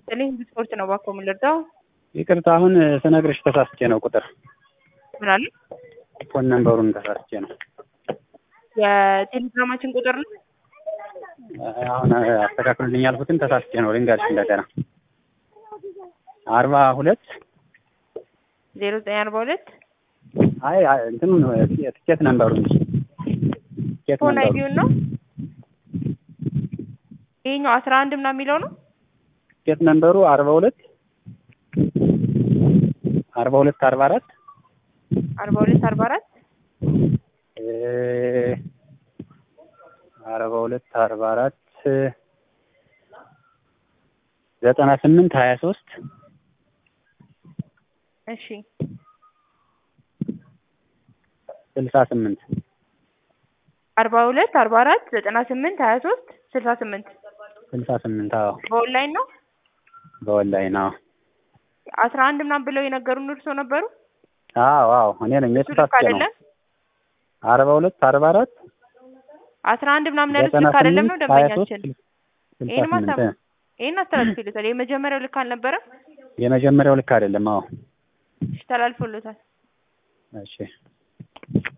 ይስጥልኝ ስፖርት ነው እባክዎ የምንረዳው? ይቅርታ አሁን ስነግርሽ ተሳስቼ ነው ቁጥር ምን አለ? ፎን ነምበሩን ተሳስቼ ነው። የቴሌግራማችን ቁጥር ነው። አሁን አስተካክሉልኝ ያልኩትን ተሳስቼ ነው። ልንገርሽ እንደገና አርባ ሁለት ዜሮ ዘጠኝ አርባ ሁለት አይ እንትኑ ትኬት ነምበሩ እንጂ ትኬት ፎን ነምበሩ አይዲውን ነው። ይሄኛው አስራ አንድ ምናምን የሚለው ነው። ትኬት ነምበሩ አርባ ሁለት አርባ ሁለት አርባ አራት አርባ ሁለት አርባ አራት አርባ ሁለት አርባ አራት ዘጠና ስምንት ሀያ ሶስት እሺ ስልሳ ስምንት አርባ ሁለት አርባ አራት ዘጠና ስምንት ሀያ ሶስት ስልሳ ስምንት ስልሳ ስምንት አዎ በኦንላይን ነው። በኦንላይን አዎ አስራ አንድ ምናምን ብለው የነገሩን እርሶ ነበሩ። አዎ አዎ እኔ ነኝ እሱ ልክ የተሳስቼ ነው አይደለም። አርባ ሁለት አርባ አራት አስራ አንድ ምናምን ያሉት ዘጠና ልክ አይደለም ነው ስምንት ሀያ ሶስት ደንበኛችን። ስልሳ ይሄን ስምንት ማሳብ ይሄን አስተላልፎለታል። የመጀመሪያው ልክ አልነበረም። የመጀመሪያው ልክ አይደለም አዎ እሺ ተላልፎለታል። እሺ